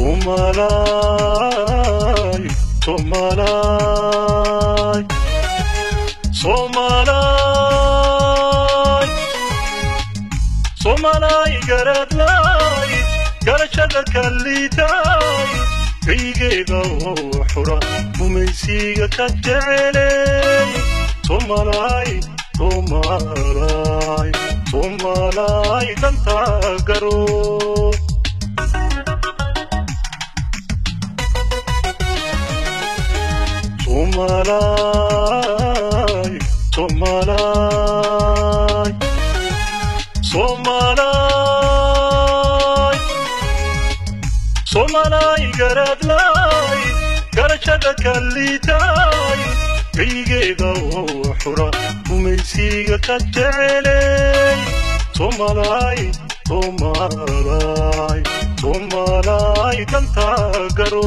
Somalay, Somalay, Somalay, Somalay garadlay, garashada kallitay, kaygeeda oo xura, gumaysiga ka jecelay, Somalay, Somalay, Somalay, danta garo. Somalay, Somalay, Somalay, Somalay garadlay, garashada kallitay, kaygeeda oo xura, gumaysiga ka jecelay, Somalay, Somalay, Somalay, danta garo.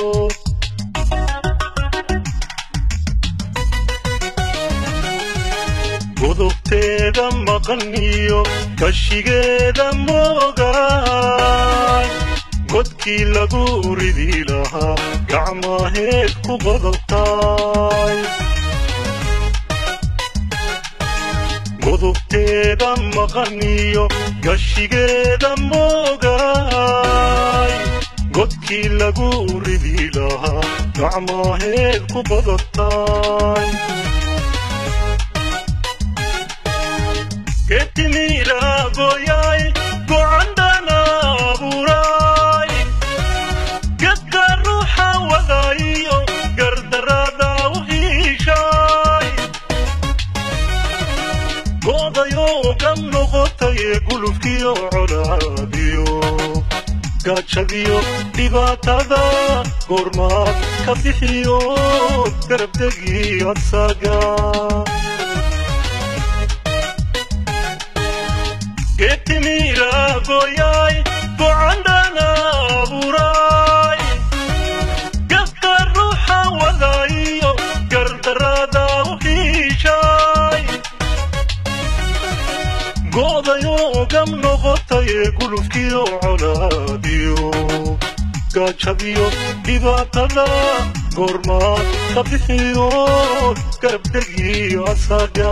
godobteeda maqan iyo kashigeeda moogaay godkii lagu ridi lahaa gacmaheed ku qodobtaay godobteeda maqan iyo gashigeeda moogaay godkii lagu ridi lahaa gacmaheed ku qodobtaay Ketimira goyay gocandana abuuray gedka ruuxa wadayo gardarada u hiishay godayo kan noqotay gulufkiyo colaadiyo gaajadiyo dhibaatada goormaad ka bixiyo garabdegi asaga Ketimira goyay gocandana abuuray gedka ruuxa wadayo gardarada u hiishay godayo gam noqotay gulufkiyo colaadiyo gaajadiyo dhibaatada goormaad ka bixiyo garabdegi asaga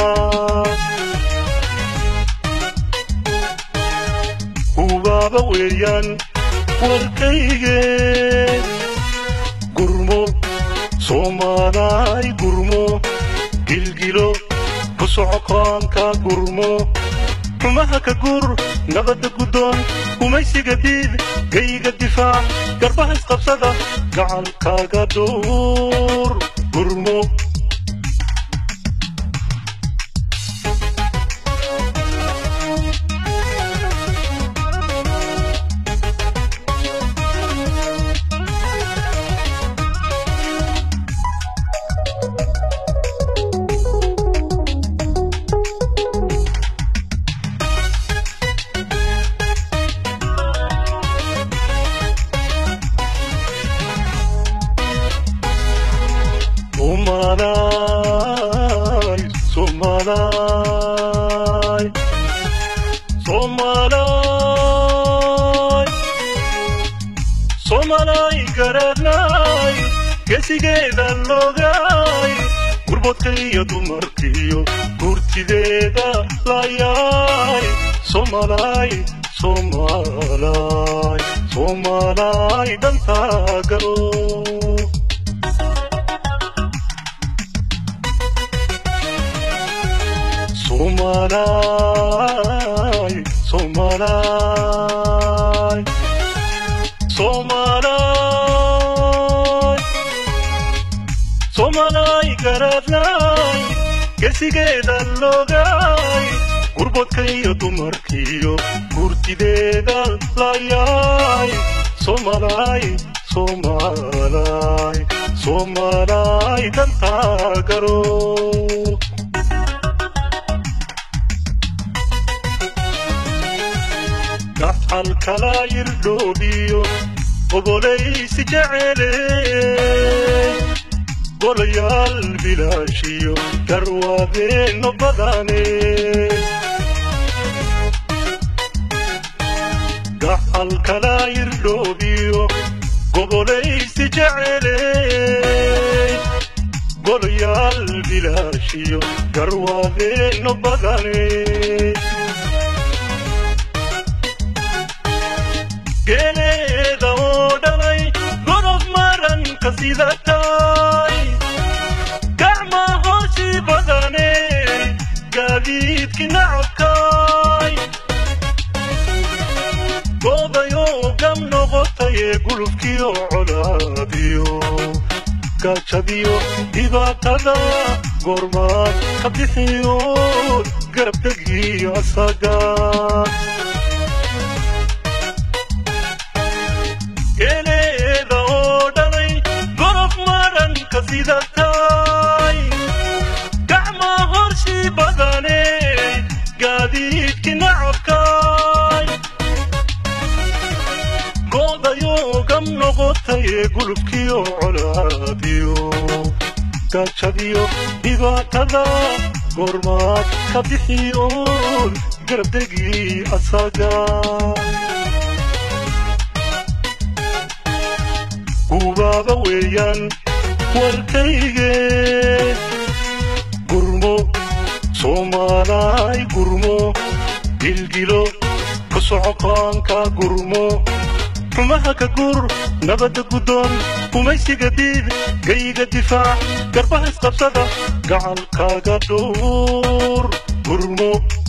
hubaaba weeyaan warkayge gurmo soomaalaay gurmo gilgilo ku socokaanka gurmo xumaha ka gur nabadda guddoon gumaysiga diid gayga difaac garbaha isqabsada gacankaaga dhuur gurmo Somalay, Somalay, Somalay, Somalay garanay, gesigeeda logay, gurbodka iyo dumarkiyo gurtideeda layay, Somalay, Somalay, Somalay, danta garo. Somalay, Somalay, Somalay, Somalay garadlay, gesigeeda logay, gurbodka iyo dumarkiyo gurtideeda layay, Somalay, Somalay, Somalay, danta garo. gacal kala yirdhoodhiyo ogolaysi jecele golayaal bilaashiyo garwaadeeno badane gacal kala yirdhoodhiyo ogolaysi jeceley golayaal bilaashiyo garwaadeenno badane geeleeda oo dhalay godob maranka sidatay gacma hooshii badane gaadiidki nacabkay goodayoo gam noqotaye gulufkiyo colaadiyo gaajadiyo dhibaatada goormaad ka bixiyo garabtegiyo asaga geeleeda oo dhalay gorof maranka sidatay gacma horshii badane gaadiidki nacabkay goodayoo gam noqotaye gulubkiyo colaadiyo gaajadiyo dhibaatada goormaad ka bixiyo garabdegii asaga gubaaba weeyaan warkayge gurmo soomaalaay gurmo gilgilo ku socokaanka gurmo xumaha ka gur nabadda guddoon kumaysiga diid gayga difaac garbaha isqabsada gacalkaaga dhowr gurmo